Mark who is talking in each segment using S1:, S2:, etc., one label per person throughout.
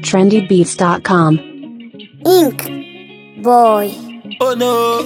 S1: trendybeats.com.
S2: Ink boy.
S3: Oh no.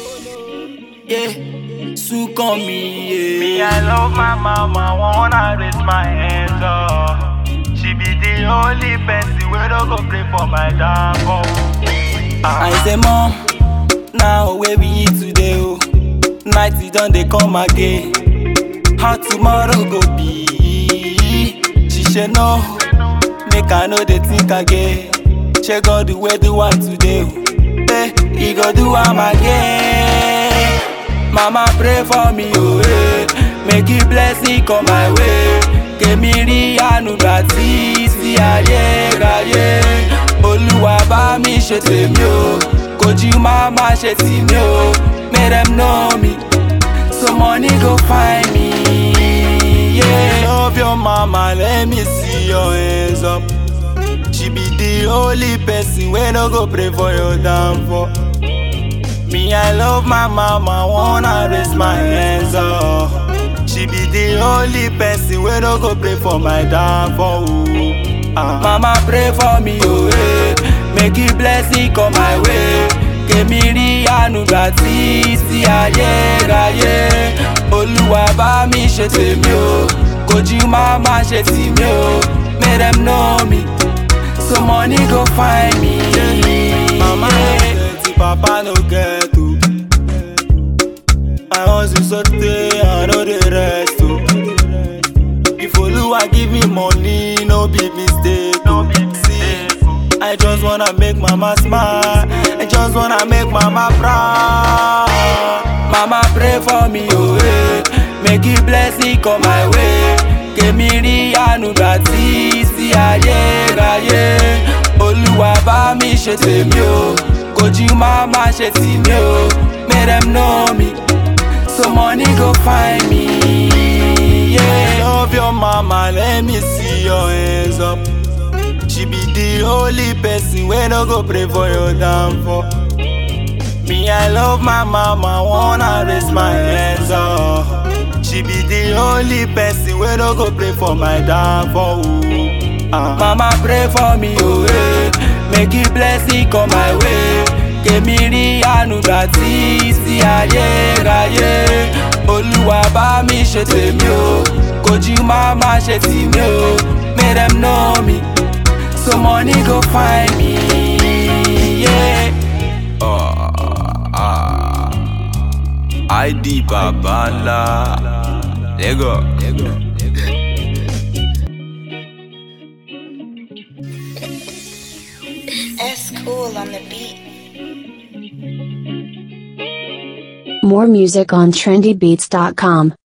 S3: Yeah. Soon on me, yeah.
S4: Me, I love my mama, wanna raise my hands up. She be the only person where don't go play for my downfall.
S3: I say, Mom, now where we eat today, oh. Night it done, they come again. How tomorrow go be? She said, No, make I know they think again. She go the way do one today, oh. Hey, he go do am again. Mama pray for me, oh, hey. Make you blessing come my way. Kèmí rí àánú gbà tí sí ayé ráyé. Olúwa bá mi ṣe tèmi o, kojú má má ṣe tì mí o. Make them know me, so money go find me. Yeah. Love your mama, let me see your hands up. She be the only person wey no go pray for your downfall. Me, I love my mama, wanna raise my hands up. She be the only person wey no go pray for my downfall. ooh. Ah. Mama pray for me, oh eh. Make you blessing come my way. Kèmí rí àánú gbà tí sí ayé ráyé. Olúwa bá mi ṣe tèmi o, kojú má má ṣe tì mí o. Make them know me, so money go find me. Mama get papa no get o. I hustle so tey, I no dey rest o. If Oluwa give me money, no be mistake. No be mistake. I just wanna make mama smile. I just wanna make mama proud. Mama pray for me, oh eh. Make you blessing come my way. Kèmí rí àánú gbà tí sí ayé ráyé. Olúwa bá mi ṣe tèmi o. Kojú má má ṣe tì mí o. Make them know me. So money go find me. Yeah. Love your mama, let me see your hands up. She be the only person wey no go pray for your downfall. Me, I love my mama, wanna raise my hands up. She be the only person wey no go pray for my downfall. ooh. Ah. Mama pray for me, oh eh. Make you blessing come my way. Kèmí rí àánú gbà tí sí ayé ráyé. Olúwa bá mi ṣe tèmi o, kojú má má ṣe tì mí o. Make them know me, so money go find me. Yeah. ID Babala. Lego.
S2: S cool on the beat.
S1: More music on trendybeats.com.